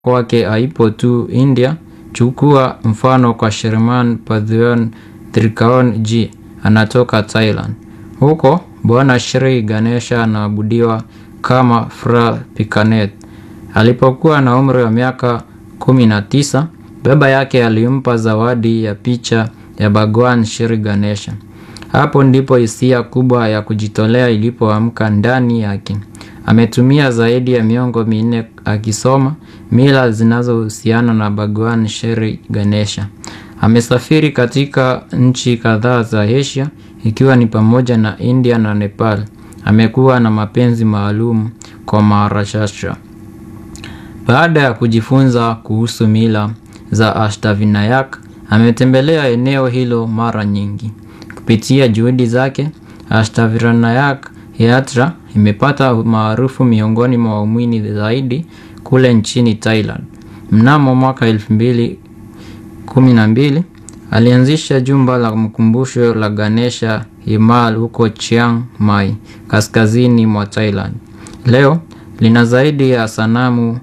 kwake haipo tu India. Chukua mfano kwa Sherman Pathweon Trikaon G anatoka Thailand. Huko Bwana Shri Ganesha anaabudiwa kama Fra Pikanet. Alipokuwa na umri wa miaka kumi na tisa, baba yake alimpa zawadi ya picha ya Bhagwan Shri Ganesha. Hapo ndipo hisia kubwa ya kujitolea ilipoamka ndani yake. Ametumia zaidi ya miongo minne akisoma mila zinazohusiana na Bhagwan Shri Ganesha. Amesafiri katika nchi kadhaa za Asia ikiwa ni pamoja na India na Nepal. Amekuwa na mapenzi maalum kwa Maharashtra. Baada ya kujifunza kuhusu mila za Ashtavinayak, ametembelea eneo hilo mara nyingi. Kupitia juhudi zake, Ashtavinayak Yatra imepata maarufu miongoni mwa waumini zaidi kule nchini Thailand. Mnamo mwaka elfu mbili kumi na mbili alianzisha jumba la mkumbusho la Ganesha Himal huko Chiang Mai, kaskazini mwa Thailand. Leo lina zaidi ya sanamu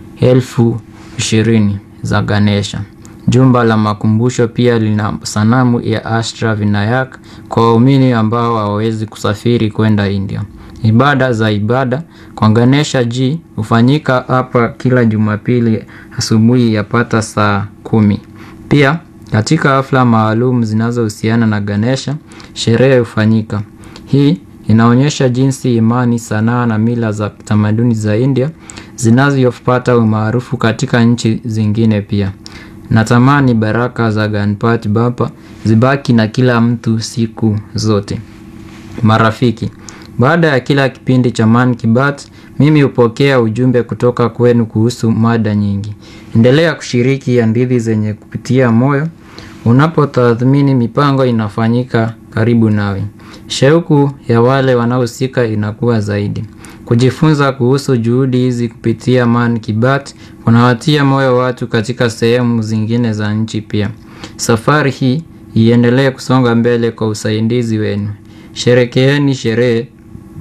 elfu ishirini za Ganesha. Jumba la makumbusho pia lina sanamu ya Ashtavinayak kwa waumini ambao hawawezi kusafiri kwenda India. Ibada za ibada kwa Ganesha G hufanyika hapa kila Jumapili asubuhi yapata saa kumi. Pia katika hafla maalum zinazohusiana na Ganesha, sherehe hufanyika. Hii inaonyesha jinsi imani, sanaa na mila za tamaduni za India zinavyopata umaarufu katika nchi zingine pia. Natamani baraka za Ganpati Bappa zibaki na kila mtu siku zote. Marafiki, baada ya kila kipindi cha Man ki Baat, mimi hupokea ujumbe kutoka kwenu kuhusu mada nyingi. Endelea kushiriki hadithi zenye kupitia moyo. Unapotathmini mipango inafanyika karibu nawe. Shauku ya wale wanaohusika inakuwa zaidi. Kujifunza kuhusu juhudi hizi kupitia Man ki Baat kunawatia moyo watu katika sehemu zingine za nchi pia. Safari hii iendelee kusonga mbele kwa usaidizi wenu. Sherekeeni sherehe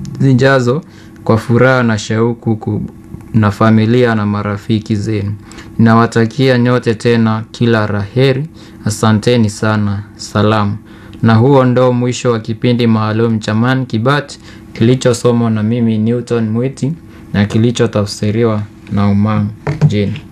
zijazo kwa furaha na shauku na familia na marafiki zenu. Ninawatakia nyote tena kila la heri. Asanteni sana. Salamu. Na huo ndo mwisho wa kipindi maalum cha Man ki Baat kilichosomwa na mimi Newton Mwiti na kilichotafsiriwa na Umang Jane.